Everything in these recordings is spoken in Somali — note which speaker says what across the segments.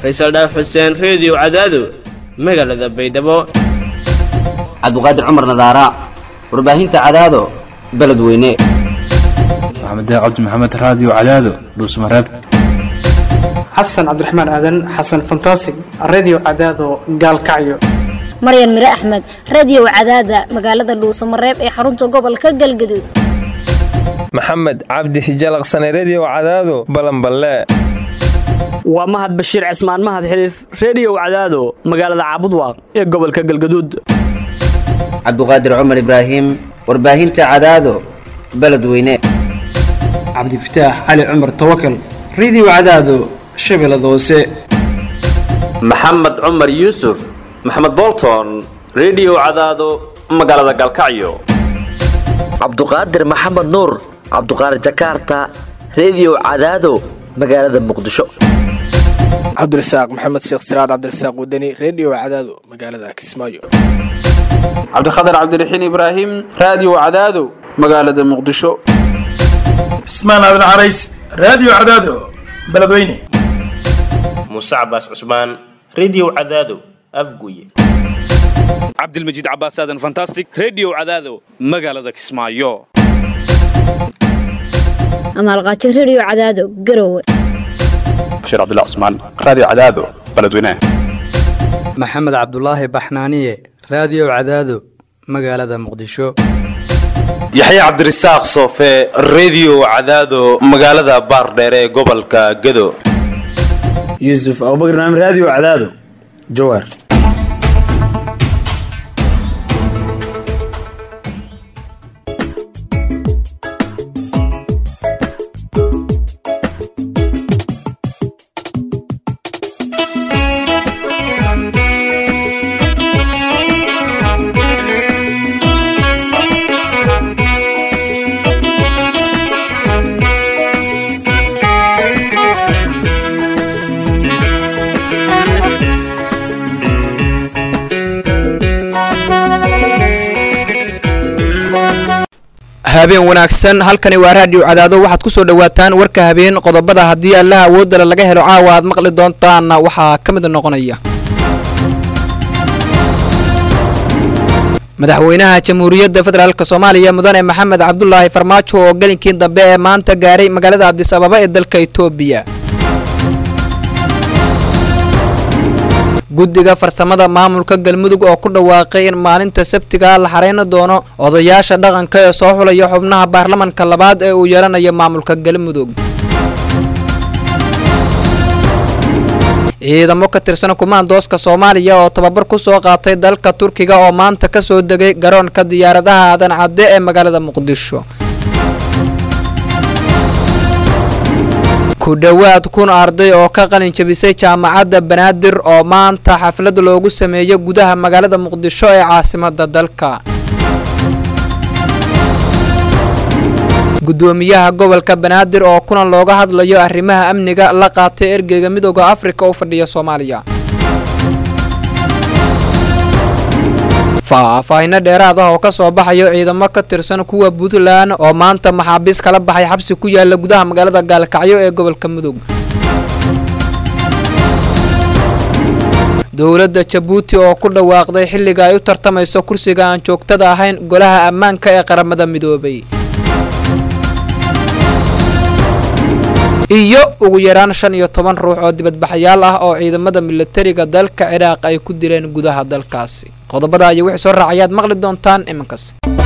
Speaker 1: faysal dhaaf xuseen reediyo cadaado magaalada baydhabo
Speaker 2: cabduqaadir cumar nadaara warbaahinta cadaado beledweyne
Speaker 3: maxamed cabdi maxamed raadiyo cadaado dhuusmareeb
Speaker 4: xasan cabdiraxmaan aadan xasan fantasig redio cadaado gaalkacyo
Speaker 5: maryan mire axmed radio cadaada magaalada dhuusamareeb ee xarunta gobolka galgaduud
Speaker 6: maxamed cabdi hijalaqsane redio cadaado balanballe
Speaker 7: waa mahad bashiir cismaan mahad xiliif reediyo cadaado magaalada caabudwaaq ee gobolka galgaduud
Speaker 2: cabduqaadir cumar ibraahim warbaahinta cadaado beledweyne
Speaker 4: cabdifataax cali cumar tawakal redio cadaado shabeellada hoose
Speaker 8: maxamed cumar yuusuf maxamed bolton redio cadaado magaalada galkacyo
Speaker 9: cabduqaadir maxamed nuur cabduqaadir jakarta redio cadaado magaalada muqdisho
Speaker 10: cabdirasaaq maxamed sheekh siraad cabdirasaaq wadani redio cadaado magaalada kismaayo
Speaker 11: cabdikhatar cabdiraxiin ibraahim raadiyo cadaado magaalada muqdisho
Speaker 12: cismaan aadan carays raadiyo cadaado beledweyne
Speaker 13: muuse cabaas cusmaan redio cadaado afguye
Speaker 14: cabdilmajiid cabaas aadan fantastic redio cadaado magaalada kismaayo
Speaker 5: amaalqaajo redio cadaado garowe
Speaker 3: bashiir cabdilla cusmaan raadiyo cadaado beledweyne
Speaker 15: maxamed cabdulaahi baxnaaniye raadiyo cadaado magaalada muqdisho
Speaker 16: yaxya cabdirasaaq soofe redio cadaado magaalada baardheere ee gobolka gedo
Speaker 17: yuusuf abubakr naam raadiyo cadaado jawaar
Speaker 18: habeen wanaagsan halkani waa raadiyo cadaado waxaad ku soo dhowaataan warka habeen qodobada haddii allaha awoodale laga helo caawa aad maqli doontaanna waxaa ka mid noqonaya madaxweynaha jamhuuriyadda federaalk soomaaliya mudane maxamed cabdulaahi farmaajo oo gelinkii dambe ee maanta gaaray magaalada adis ababa ee dalka itoobiya guddiga farsamada maamulka galmudug oo ku dhawaaqay in maalinta sabtiga la xarayn doono odayaasha dhaqanka ee soo xulaya xubnaha baarlamanka labaad ee uu yeelanayo maamulka galmudug ciidamo ka tirsan kumaandooska soomaaliya oo tababar ku soo qaatay dalka turkiga oo maanta ka soo degay garoonka diyaaradaha aadan cadde ee magaalada muqdisho ku dhowaad kun arday oo ka qalin jabisay jaamacadda banaadir oo maanta xaflad loogu sameeyo gudaha magaalada muqdisho ee caasimada dalka gudoomiyaha gobolka banaadir oo kulan looga hadlayo arrimaha amniga la qaatay ergeyga midooda afrika u fadhiya soomaaliya faahfaahino dheeraad ah oo ka soo baxayo ciidamo ka tirsan kuwa puntland oo maanta maxaabiis kala baxay xabsi ku yaala gudaha magaalada gaalkacyo ee gobolka mudug dowladda jabuuti oo ku dhawaaqday xilliga ay u tartamayso kursiga aan joogtada ahayn golaha ammaanka ee qaramada midoobay iyo ugu yaraan shan iyo toban ruux oo dibadbaxayaal ah oo ciidamada milatariga dalka ciraaq ay ku dileen gudaha dalkaasi qodobada iyo wixii soo raacayaad maqli doontaan iminkaas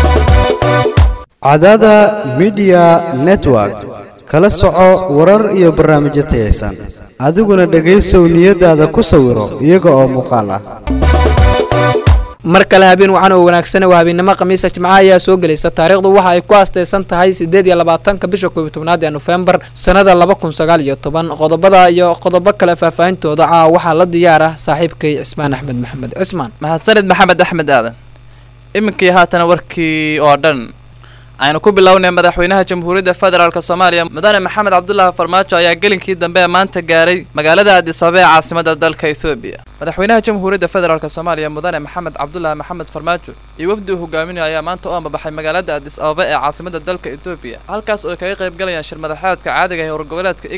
Speaker 19: cadaada midiya network kala soco warar iyo barnaamijyo tayaysan adiguna dhegaysow niyadaada ku sawiro iyaga oo muuqaal ah
Speaker 18: mar kale habeen wacan oo wanaagsan waa habeennimo khamiisa jimcaha ayaa soo gelaysa taariikhdu waxa ay ku astaysan tahay siddeed iyo labaatanka bisha koob iyo tobnaad ee nofembar sannada laba kun sagaal iyo toban qodobada iyo qodobo kale faahfaahintooda caa waxaa la diyaar ah saaxiibkay cismaan axmed maxamed cismaan
Speaker 20: mahadsanid maxamed axmed aadan iminkii haatana warkii oo dhan aynu ku bilownay madaxweynaha jamhuuriyadda federaalk soomaaliya mudane maxamed cabdulaahi farmaajo ayaa gelinkii dambe ee maanta gaaray magaalada addis ababa ee caasimada dalka ethoobiya madaxweynaha jamhuuriyadda federaalk soomaaliya mudane maxamed cabdulaahi maxamed farmaajo iyo wafdi uu hogaaminayo ayaa maanta u ambabaxay magaalada addis ababa ee caasimada dalka etoobiya halkaas oo ay kaga qayb galayaan shir madaxeedka caadiga ee howrgoboleedka igad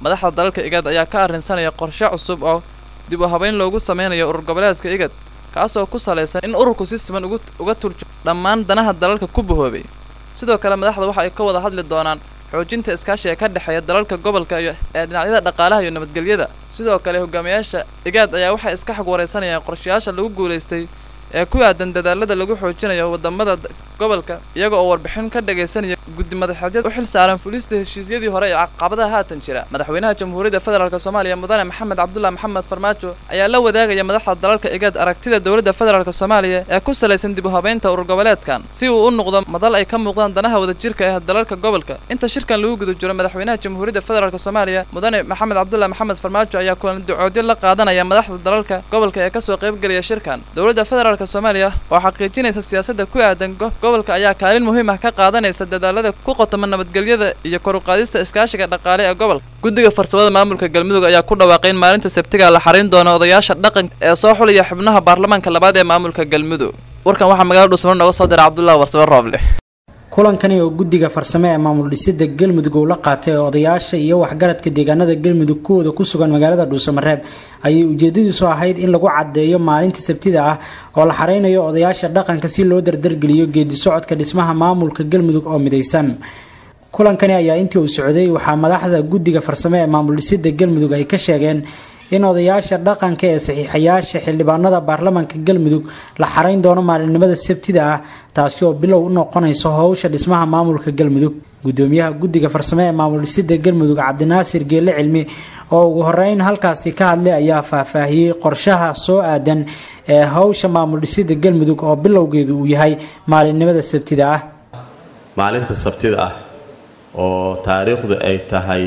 Speaker 20: madaxda dalalka igad ayaa ka arrinsanaya qorshe cusub oo dib u habeyn loogu sameynayo urur goboleedka igad kaasoo ku salaysan in ururku si siman ugu uga turjo dhammaan danaha dalalka ku bahoobay sidoo kale madaxda waxa ay ka wada hadli doonaan xoojinta iskaashiga ka dhexeeya dalalka gobolka iyo ee dhinacyada dhaqaalaha iyo nabadgelyada sidoo kale hogaamiyaasha igaad ayaa waxay iska xog wareysanayaan qorshayaasha lagu guulaystay ee ku aadan dadaalada lagu xoojinayo wadamada gobolka iyaga oo warbixin ka dhagaysanaya guddi madaxeedyada u xil saaran fulista heshiisyadii hore ee caqabadaha haatan jira madaxweynaha jamhuuriyadda federaalk soomaaliya mudane maxamed cabdullahi maxamed farmaajo ayaa la wadaagaya madaxda dalalka igaad aragtida dowladda federaalk soomaaliya ee ku salaysan dib u habeynta urur goboleedkan si uu u noqdo madal ay ka muuqdaan danaha wadajirka ee dalalka gobolka inta shirkan lagu guda jiro madaxweynaha jamhuuriyadda federaalk soomaaliya mudane maxamed cabdullahi maxamed farmaajo ayaa kulan ducoodyo la qaadanaya madaxda dalalka gobolka ee kasoo qaybgelaya shirkan dowladda federaalk soomaaliya oo xaqiijinaysa siyaasadda ku aadan gobolka ayaa kaalin muhiim ah ka qaadanaysa dadaalada ku qotoma nabadgelyada iyo kor u qaadista iskaashiga dhaqaale ee gobolka guddiga farsamada maamulka galmudug ayaa ku dhawaaqay in maalinta sabtiga la xariin doono odayaasha dhaqanka ee soo xulaya xubnaha baarlamaanka labaad ee maamulka galmudug warkan waxaa magaalada dhuusmaro nooga soo diray cabdullahi warsame rooble
Speaker 21: kulankani oo guddiga farsame ee maamul dhisida galmudug uu la qaatay odayaasha iyo waxgaradka deegaanada galmudug kuwooda ku sugan magaalada dhuusamareeb ayay ujeedadiisu ahayd in lagu caddeeyo maalinta sabtida ah oo la xareynayo odayaasha dhaqanka si loo dardargeliyo geedi socodka dhismaha maamulka galmudug oo midaysan kulankani ayaa intii uu socday waxaa madaxda guddiga farsame ee maamul dhisida galmudug ay ka sheegeen in odayaasha dhaqanka ee saxiixayaasha xildhibaanada baarlamaanka galmudug la xarayn doono maalinimada sabtida ah taasi oo bilow u noqonayso howsha dhismaha maamulka galmudug gudoomiyaha guddiga farsame ee maamul dhisida galmudug cabdinaasir geelle cilmi oo ugu horeyn halkaasi ka hadlay ayaa faahfaahiyey qorshaha soo aadan ee howsha maamul dhisida galmudug oo bilowgeedu uu yahay maalinimada sabtida ah
Speaker 22: maalinta sabtida ah oo taariikhdu ay tahay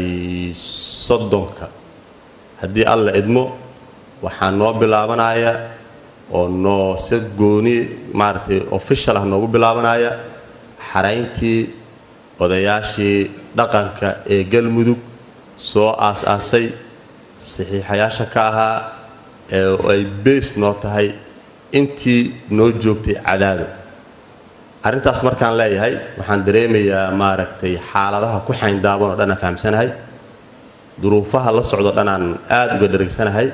Speaker 22: soddonka haddii alla idmo waxaa noo bilaabanaya oo noo si gooni maaragtay official ah noogu bilaabanaya xarayntii odayaashii dhaqanka ee galmudug soo aas-aasay saxiixayaasha ka ahaa ee ay beys noo tahay intii noo joogtay cadaado arrintaas markaan leeyahay waxaan dareemayaa maaragtay xaaladaha ku xayndaaban oo dhan aan fahamsanahay duruufaha la socdo dhanaan aada uga dhargsanahay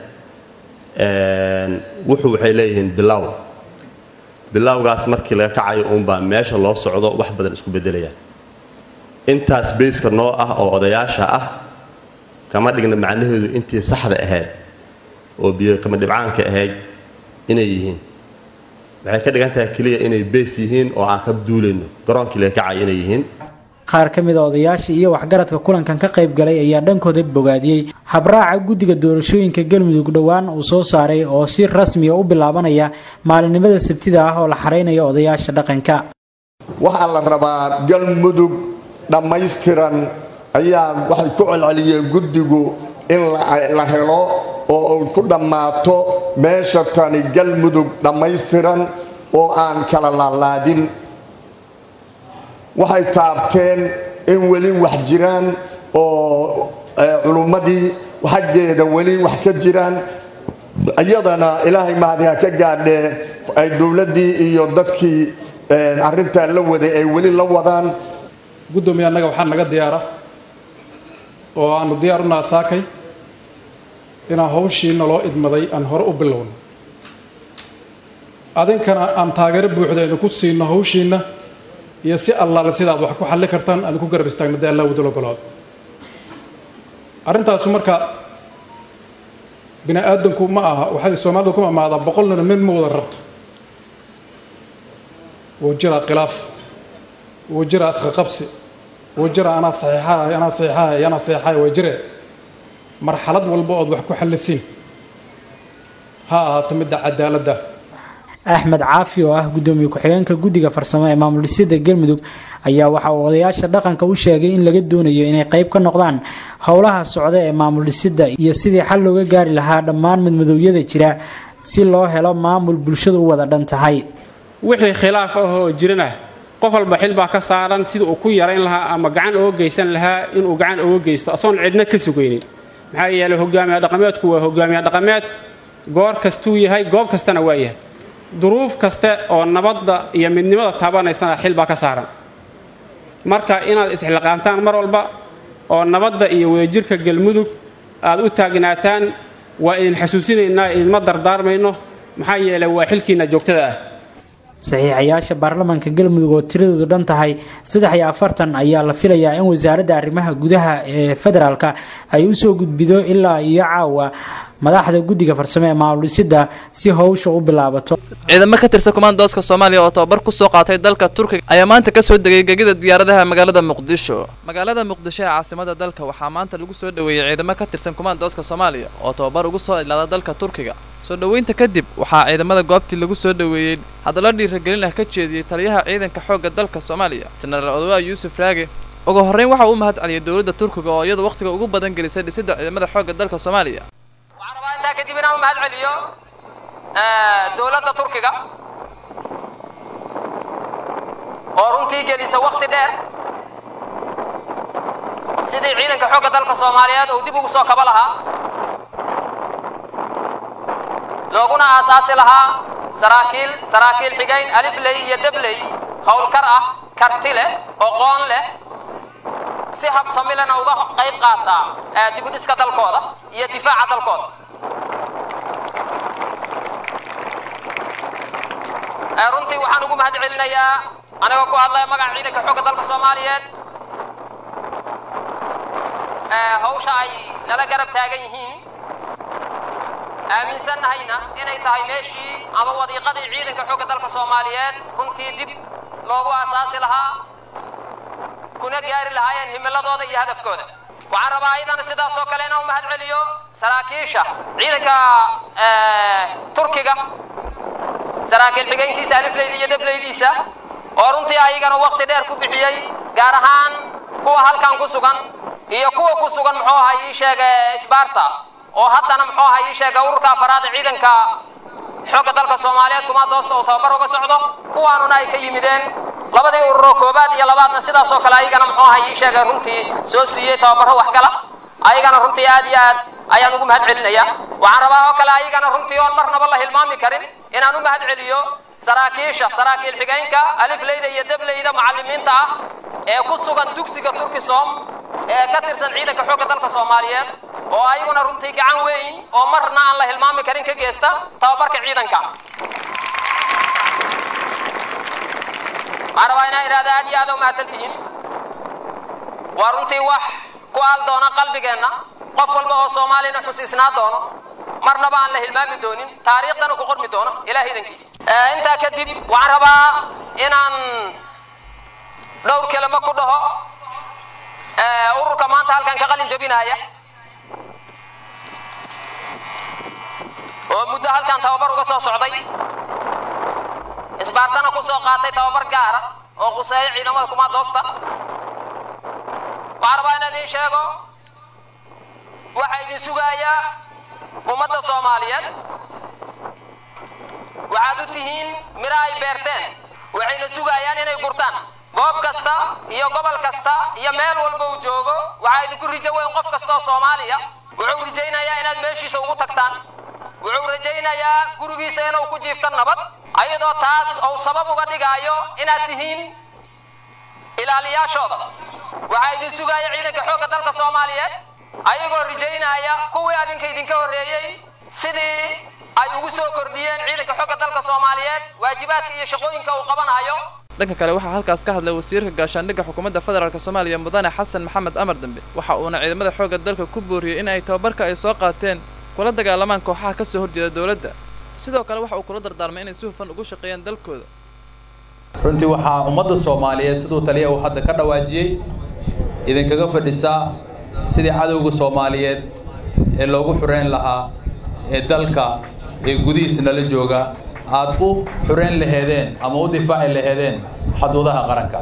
Speaker 22: wuxuu waxay leeyihiin bilow bilowgaas markii laga kacayo uunbaa meesha loo socdo wax badan isku beddelayaan intaas beyska noo ah oo odayaasha ah kama dhigna macnaheedu intii saxda ahayd oo biyo kama dhibcaanka ahayd inay yihiin waxay ka dhigan tahay keliya inay beys yihiin oo aan ka duulayno garoonkii laga kacayo inay yihiin
Speaker 21: qaar ka mid a odayaasha iyo waxgaradka kulankan ka qayb galay ayaa dhankooda bogaadiyey habraaca guddiga doorashooyinka galmudug dhowaan uu soo saaray oo si rasmiya u bilaabanaya maalinimada sabtida ah oo la xareynayo odayaasha dhaqanka
Speaker 23: waxaa la rabaa galmudug dhammaystiran ayaa waxay ku celceliyeen guddigu in la helo oo uu ku dhammaato meesha tani galmudug dhammaystiran oo aan kala laalaadin waxay taabteen in weli wax jiraan oo culummadii xaggeeda weli wax ka jiraan iyadana ilaahay mahadiha ka gaadhee ay dowladdii iyo dadkii arrintaa la waday ay weli la wadaan
Speaker 24: guddoomiye annaga waxaa naga diyaara oo aanu diyaar u naasaakay inaan hawshiina loo idmaday aan hore u bilowno adinkana aan taageero buuxda idinku siino hawshiinna iyo si allaale sidaad wax ku xalli kartaan aan ku garab istaagna dee allah wadul ogolaado arrintaasu marka bini aadanku ma aha waxay soomaalidu ku amaadaa boqolnina mid ma wada rabto wuu jiraa khilaaf wuu jiraa isqaqabsi wuu jiraa anaa saxiixahay anaa saxiixahay anaa saxiixahay waa jiree marxalad walba ood wax ku xallisiin ha ahaato midda cadaaladda
Speaker 21: axmed caafi oo ah gudoomiye ku-xigeenka guddiga farsamo ee maamul dhisida galmudug ayaa waxa uu odayaasha dhaqanka u sheegay in laga doonayo inay qayb ka noqdaan howlaha socda ee maamul dhisida iyo sidii xal looga gaari lahaa dhammaan madmadoowyada jira si loo helo maamul bulshadu u wada dhan tahay
Speaker 25: wixii khilaaf ah oo jirana qof walba xil baa ka saaran sida uu ku yarayn lahaa ama gacan uga geysan lahaa inuu gacan uga geysto asoon cidna ka sugaynin maxaa yeelay hogaamiya dhaqameedku waa hogaamiya dhaqameed goor kastuu yahay goob kastana waa yahay duruuf kaste oo nabadda iyo midnimada taabanaysana xil baa ka saaran marka inaad isxilqaantaan mar walba oo nabadda iyo wadajirka galmudug aad u taagnaataan waa idin xasuusinaynaa idinma dardaarmayno maxaa yeelay waa xilkiinna joogtada ah
Speaker 21: saxiixayaasha baarlamaanka galmudug oo tiradoodu dhan tahay saddex iyo afartan ayaa la filayaa in wasaaradda arrimaha gudaha ee federaalka ay usoo gudbido ilaa iyo caawa madaxda guddiga farsamo ee maamul-dhisida si howsha u bilaabato
Speaker 20: ciidamo ka tirsan kumaandooska soomaaliya oo tababar kusoo qaatay dalka turkiga ayaa maanta kasoo degay gegida diyaaradaha magaalada muqdisho magaalada muqdisho ee caasimada dalka waxaa maanta lagu soo dhoweeyey ciidamo ka tirsan kumaandooska soomaaliya oo tababar ugu soo idlaada dalka turkiga soo dhoweynta kadib waxaa ciidamada goobtii lagu soo dhoweeyey hadallo dhiiragelin ah ka jeediyey taliyaha ciidanka xoogga dalka soomaaliya jenaraal odwaa yuusuf raage ugu horreyn waxa uu mahad celiyey dowladda turkiga oo iyadu wakhtiga ugu badan gelisay dhisidda ciidamada xoogga dalka soomaaliya
Speaker 1: intaa kadib inaan u mahad celiyo dowladda turkiga oo runtii gelisa wakhti dheer sidii ciidanka xoogga dalka soomaaliyeed uu dib ugu soo kaba lahaa looguna aasaasi lahaa saraakiil saraakiil xigayn alifley iyo debley howlkar ah karti leh oqoon leh si habsami lena uga qayb qaataa dibudhiska dalkooda iyo difaaca dalkooda runtii waxaan ugu mahad celinayaa anigoo ku hadlaya magaca ciidanka xoogga dalka soomaaliyeed hawsha ay nala garab taagan yihiin aaminsannahayna inay tahay meeshii ama wadiiqadii ciidanka xoogga dalka soomaaliyeed runtii dib loogu aasaasi lahaa kuna gaari lahaayeen himiladooda iyo hadafkooda waxaan rabaa ayadana sidaas oo kale inaan u mahad celiyo saraakiisha ciidanka turkiga saraakiil xigeenkiisa alifleyda iyo debleydiisa oo runtii ayagana waqti dheer ku bixiyey gaar ahaan kuwa halkan ku sugan iyo kuwa ku sugan muxuu ahaa ii sheega sbarta oo haddana muxuu ahaa ii sheega ururka afaraad ee ciidanka xoogga dalka soomaaliyeed kuma doosta uu tababar uga socdo kuwaanuna ay ka yimideen labadii ururoo koobaad iyo labaadna sidaas oo kale ayagana muxuu ahaa ii sheega runtii soo siiyey tababaro waxgala ayagana runtii aad iyo aad ayaan ugu mahad celinaya waxaan rabaa oo kale ayagana runtii oon marnaba la hilmaami karin inaan u mahad celiyo saraakiisha saraakiil xigeenka alifleyda iyo debleyda macallimiinta ah ee ku sugan dugsiga turkisom ee ka tirsan ciidanka xoogga dalka soomaaliyeed oo ayaguna runtii gacan weyn oo marna aan la hilmaami karin ka geysta tababarka ciidanka waxaan rabaa inaan idhahda aad iyo aad u mahadsan tihiin waa runtii wax ku aal doona qalbigeenna qof walba oo soomaalina xusiisnaa doono marnaba aan la hilmaami doonin taariikhdana ku qormi doono ilaah idankiis intaa kadib waxaan rabaa inaan dhowr kelimo ku dhaho ururka maanta halkan ka qalin jabinaya oo muddo halkan tababar uga soo socday isbaartana ku soo qaatay tababar gaara oo quseeyo ciidamada kumaadoosta waxaan rabaa inaan idiin sheego waxaa idin sugaaya ummadda soomaaliyeed waxaad u tihiin miro ay beerteen waxayna sugayaan inay gurtaan goob kasta iyo gobol kasta iyo meel walba uu joogo waxaa idinku rijo weyn qof kasta oo soomaaliya wuxuu rajaynayaa inaad meeshiisa ugu tagtaan wuxuu rajaynayaa gurigiisa inuu ku jiifto nabad ayadoo taas uu sabab uga dhigaayo inaad tihiin ilaaliyaashooda waxaa idin sugaya ciidanka xoogga dalka soomaaliyeed ayagoo rajaynaya kuwii adinka idinka horreeyey sidii ay ugu soo kordhiyeen ciidanka xoogga dalka soomaaliyeed waajibaadka iyo shaqooyinka uu qabanayo
Speaker 20: dhanka kale waxaa halkaas ka hadlay wasiirka gaashaandhigga xukuumadda federaalk soomaaliya mudane xasan maxamed amar dambe waxa uuna ciidamada xoogga dalka ku booriyey in ay tababarka ay soo qaateen kula dagaalamaan kooxaha ka soo horjeeda dowladda sidoo kale waxa uu kula dardaarmay inay si hufan ugu shaqeeyaan dalkooda
Speaker 2: runtii waxaa ummadda soomaaliyeed siduu taliya uu hadda ka dhawaajiyey idinkaga fadhisaa sidii cadowga soomaaliyeed ee loogu xureyn lahaa ee dalka ee gudihiisa nala jooga aad u xureyn laheedeen ama u difaaci laheedeen xaduudaha qaranka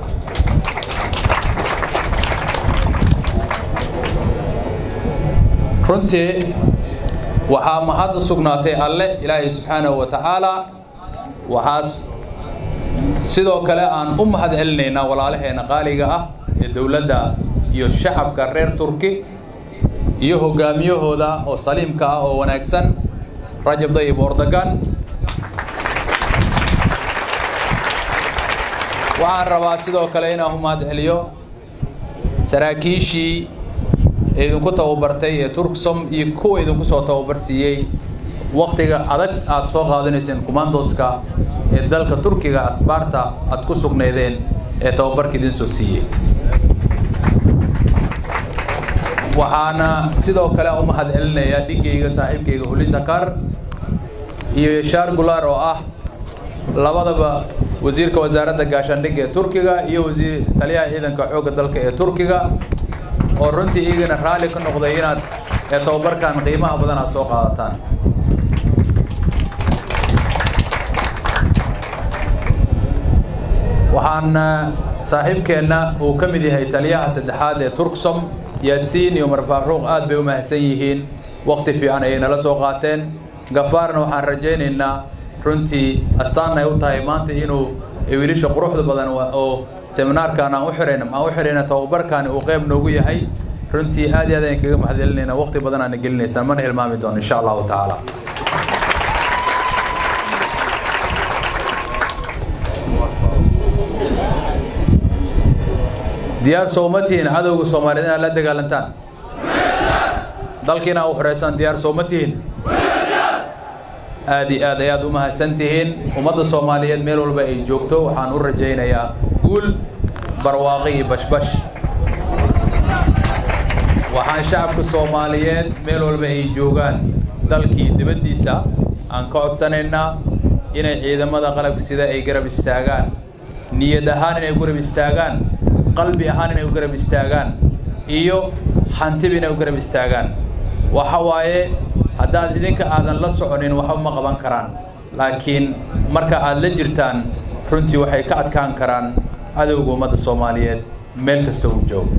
Speaker 2: runtii waxaa mahad u sugnaatay alle ilaahay subxaanahu wa tacaala waxaas sidoo kale aan u mahad celinaynaa walaalaheena qaaliga ah ee dowladda iyo shacabka reer turki iyo hogaamiyahooda oo saliimka ah oo wanaagsan rajab dayib ordogan waxaan rabaa sidoo kale inaan u mahad celiyo saraakiishii idinku tababartay ee turksom iyo kuwa idinku soo tababar siiyey wakhtiga adag aad soo qaadanayseen commandoska ee dalka turkiga asbaarta aad ku sugnaydeen ee tababarka idin soo siiyey waxaana sidoo kale u mahad celinayaa dhigayga saaxiibkayga hulisakar iyo yashaar gulaar oo ah labadaba wasiirka wasaaradda gaashaandhigga ee turkiga iyo wasiir taliyaha ciidanka xoogga dalka ee turkiga oo runtii iyagana raalli ka noqday inaad ee tababarkan qiimaha badan aad soo qaadataan waxaan saaxiibkeenna uu ka mid yahay taliyaha saddexaad ee turksom yaasiin iyo umar faaruuq aad bay u mahadsan yihiin waqti fiican ayay nala soo qaateen gafaarna waxaan rajaynaynaa runtii astaan ay u tahay maanta inuu wiilasha quruxda badan oo seminaarkan aan u xirayna aan u xirayna tababarkaani uu qayb noogu yahay runtii aad iyo aad ayaan kaga mahadcelinayna waqti badan aana gelinaysaan mana hilmaami doono insha allahu tacaala diyaar sooma tihiin cadowga soomaaliyeed inaad la dagaalantaan dalkiina u xoreysaan diyaar sooma tihiin aad iyo aad ayaad u mahadsan tihiin ummadda soomaaliyeed meel walba ay joogto waxaan u rajaynayaa guul barwaaqi iyo bashbash waxaan shacabka soomaaliyeed meel walba ay joogaan dalkii dibaddiisa aan ka codsanaynaa inay ciidamada qalabka sida ay garab istaagaan niyad ahaan inay garab istaagaan qalbi ahaan inay u garab istaagaan iyo hantiba inay u garab istaagaan waxa waaye haddaad idinka aadan la soconin waxba ma qaban karaan laakiin marka aad la jirtaan runtii waxay ka adkaan karaan cadowga ummadda soomaaliyeed meel kasta uu joogo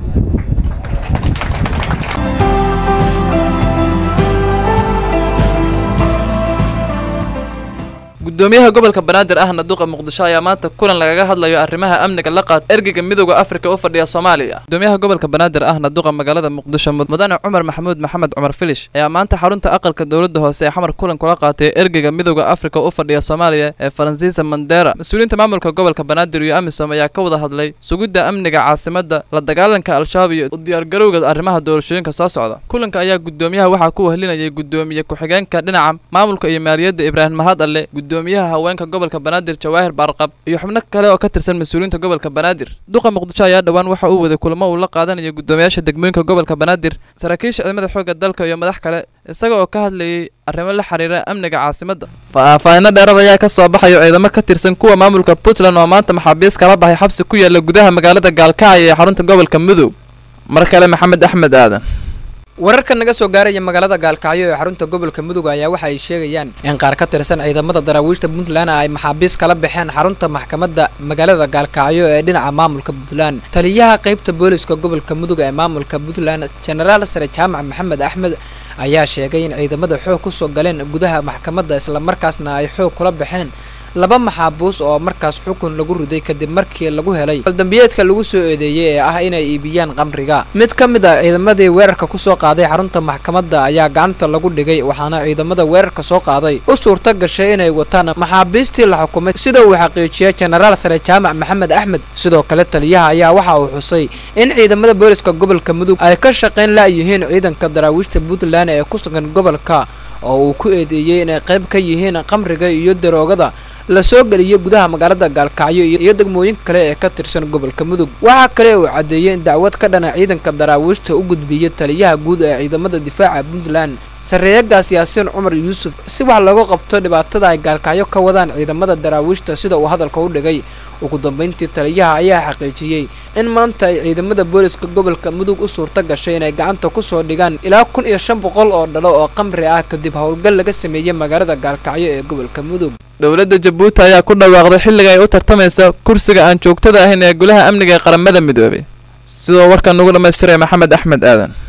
Speaker 20: gudoomiyaha gobolka banaadir ahna duqa muqdisho ayaa maanta kulan lagaga hadlayo arrimaha amniga la qaata ergeyga midooda afrika u fadhiya soomaaliya gudoomiyaha gobolka banaadir ahna duqa magaalada muqdisho mudane cumar maxamuud maxamed cumar filish ayaa maanta xarunta aqalka dowladda hoose ee xamar kulan kula qaatay ergeyga midooda afrika u fadhiya soomaaliya ee faransiisa mandera mas-uuliyiinta maamulka gobolka banaadir iyo amisom ayaa ka wada hadlay sugidda amniga caasimada la dagaalanka al-shabaab iyo u diyaargarowga arrimaha doorashooyinka soo socda kulanka ayaa gudoomiyaha waxaa ku wehlinayay gudoomiye ku-xigeenka dhinaca maamulka iyo maaliyadda ibraahim mahad alle gudoomiyaha haweenka gobolka banaadir jawaahir baarqab iyo xubno kale oo ka tirsan mas-uuliyiinta gobolka banaadir duqa muqdisho ayaa dhowaan waxa uu waday kulamo uu la qaadanayo gudoomiyaasha degmooyinka gobolka banaadir saraakiisha ciidamada xoogga dalka iyo madax kale isaga oo ka hadlayay arrimo la xiriira amniga caasimadda faahfaahinno dheeraad ayaa ka soo baxayo ciidamo ka tirsan kuwa maamulka puntland oo maanta maxaabiis kala baxay xabsi ku yaala gudaha magaalada gaalkacyo ee xarunta gobolka mudug mar kale maxamed axmed aadan
Speaker 18: wararka naga soo gaaraya magaalada gaalkacyo ee xarunta gobolka mudug ayaa waxa ay sheegayaan in qaar ka tirsan ciidamada daraawiishta puntland ay maxaabiis kala baxeen xarunta maxkamadda magaalada gaalkacyo ee dhinaca maamulka puntland taliyaha qaybta booliska gobolka mudug ee maamulka puntland jenaraal sare jaamac maxamed axmed ayaa sheegay in ciidamada xoog kusoo galeen gudaha maxkamadda islamarkaasna ay xoog kula baxeen laba maxaabuus oo markaas xukun lagu riday kadib markii lagu helay aldambiyeedka lagu soo eedeeyey ee ah inay iibiyaan qamriga mid ka mid ah ciidamadii weerarka kusoo qaaday xarunta maxkamadda ayaa gacanta lagu dhigay waxaana ciidamada weerarka soo qaaday u suurta gashay inay wataan maxaabiistii la xukumay sida uu xaqiijiyay jenaraal sare jaamac maxamed axmed sidoo kale taliyaha ayaa waxa uu xusay in ciidamada booliska gobolka mudug ay ka shaqayn la'yihiin ciidanka daraawiishta puntland ee ku sugan gobolka oo uu ku eedeeyey inay qayb ka yihiin qamriga iyo daroogada la soo geliyo gudaha magaalada gaalkacyo iyo degmooyin kale ee ka tirsan gobolka mudug waxaa kale uu caddeeyey in dacwad ka dhana ciidanka daraawiishta u gudbiyey taliyaha guud ee ciidamada difaaca puntland sareeyagaas yaasiin cumar yuusuf si wax looga qabto dhibaatada ay gaalkacyo ka wadaan ciidamada daraawiishta sida uu hadalka u dhigay ugu dambeyntii taliyaha ayaa xaqiijiyey in maanta ay ciidamada booliska gobolka mudug u suurta gashay inay gacanta kusoo dhigaan ilaa kun iyo shan boqol oo dhalo oo qamri ah kadib howlgal laga sameeyey magaalada gaalkacyo ee gobolka mudug
Speaker 20: dowladda jabuuti ayaa ku dhawaaqday xilliga ay u tartamaysa kursiga aan joogtada ahayn ee golaha amniga ee qaramada midoobay sidoo warkan ugu dhammaystiray maxamed axmed aadan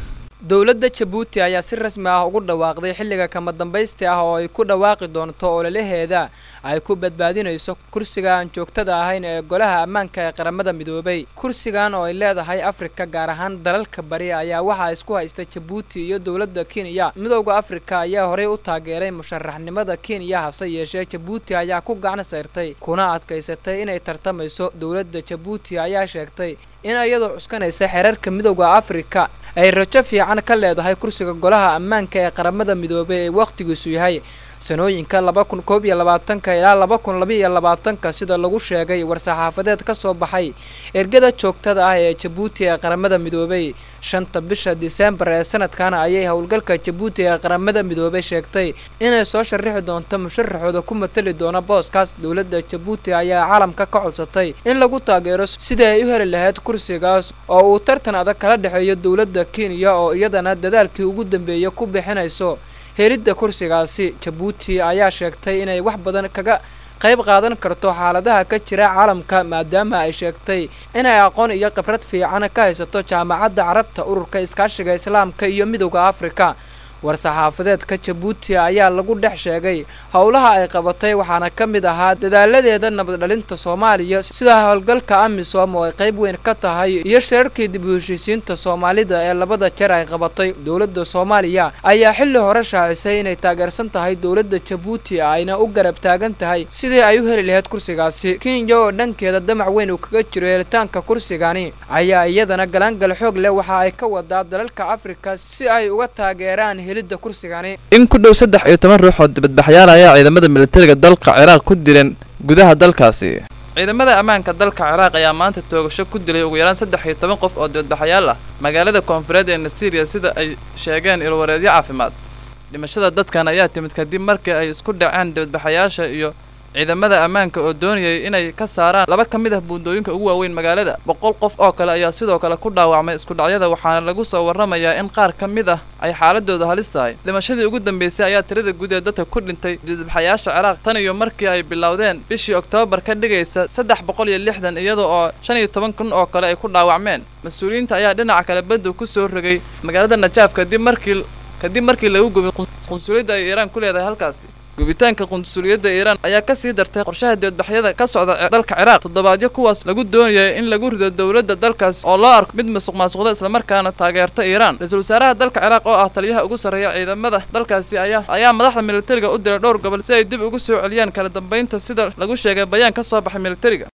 Speaker 18: dowladda jabuuti ayaa si rasmi ah ugu dhawaaqday xilliga kama dambaysti ah oo ay ku dhawaaqi doonto ololaheeda ay ku badbaadinayso kursiga aan joogtada ahayn ee golaha ammaanka ee qaramada midoobay kursigan oo ay leedahay afrika gaar ahaan dalalka bari ayaa waxaa isku haysta jabuuti iyo dowladda kenya midowda afrika ayaa horey u taageeray musharaxnimada kenya hase yeeshee jabuuti ayaa ku gacan sayrtay kuna adkaysatay inay tartamayso dowladda jabuuti ayaa sheegtay in iyadoo cuskanaysa xeerarka midowda afrika ay rajo fiican ka leedahay kursiga golaha ammaanka ee qaramada midoobay ee wakhtigiisu yahay sanooyinka laba kun koob iyo labaatanka ilaa laba kun labaiyo labaatanka sida lagu sheegay war-saxaafadeed ka soo baxay ergada joogtada ah ee jabuuti ee qaramada midoobay shanta bisha diseembar ee sanadkan ayay howlgalka jabuuti ee qaramada midoobay sheegtay inay soo sharaxi doonto musharaxooda ku matali doona booskaas dowladda jabuuti ayaa caalamka ka codsatay in lagu taageero sidii ay u heli lahayd kursigaas oo uu tartan adag kala dhexeeyo dowladda kenya oo iyadana dadaalkii ugu dambeeya ku bixinayso helidda kursigaasi jabuuti ayaa sheegtay inay wax badan kaga qayb qaadan karto xaaladaha ka jira caalamka maadaama ay sheegtay inay aqoon iyo khibrad fiican ka haysato jaamacadda carabta ururka iskaashiga islaamka iyo midowda afrika war-saxaafadeedka jabuuti ayaa lagu dhex sheegay howlaha ay qabatay waxaana ka mid ahaa dadaaladeeda nabaddhalinta soomaaliya sida howlgalka amisom oo ay qayb weyn ka tahay iyo shirarkii dib u heshiisiinta soomaalida ee labada jeer ay qabatay dowladda soomaaliya ayaa xilli hore shaacisay inay taageersan tahay dowladda jabuuti ayna u garab taagan tahay sidii ay u heli lahayd kursigaasi kenya oo dhankeeda damac weyn uu kaga jiro helitaanka kursigani ayaa iyadana galaangal xoog leh waxa ay ka wadaa dalalka afrika si ay uga taageeraan helidda kursigani
Speaker 20: in ku dhow saddex iyo toban ruux oo dibadbaxyaal ayaa ciidamada militariga dalka ciraaq ku dileen gudaha dalkaasi ciidamada ammaanka dalka ciraaq ayaa maanta toogasho ku dilay ugu yaraan saddex iyo toban qof oo dibadbaxyaal ah magaalada koonfureed ee nasiiriya sida ay sheegeen ilwareedyo caafimaad dhimashada dadkan ayaa timid kadib markii ay isku dhaceen dibadbaxayaasha iyo ciidamada ammaanka oo doonayay inay ka saaraan laba ka mid ah buundooyinka ugu waaweyn magaalada boqol qof oo kale ayaa sidoo kale ku dhaawacmay iskudhacyada waxaana lagu soo warramayaa in qaar ka mid ah ay xaaladooda halis tahay dhimashadii ugu dambeysay ayaa tirada guud ee dadka ku dhintay dibadbaxayaasha ciraaq tan iyo markii ay bilowdeen bishii oktoobar ka dhigaysa saddex boqol iyo lixdan iyada oo shan iyo toban kun oo kale ay ku dhaawacmeen mas-uuliyiinta ayaa dhinaca kale badda ku soo rogay magaalada najaaf kadib markii kadib markii lagu gubay qunsuliyadda ay iiraan ku leedahay halkaasi gubitaanka qunsuliyadda iiraan ayaa ka sii dartay qorshaha dibadbaxyada ka socda dalka ciraaq toddobaadyo kuwaas lagu doonayay in lagu rido dowladda dalkaas oo loo arko mid masuq maasuqda islamarkaana taageerta iiraan ra-iisul wasaaraha dalka ciraaq oo ah taliyaha ugu sarreeya ciidamada dalkaasi ayaa ayaa madaxda militariga u diray dhowr gobol si ay dib ugu soo celiyaan kala dambeynta sida lagu sheegay bayaan ka soo baxay militariga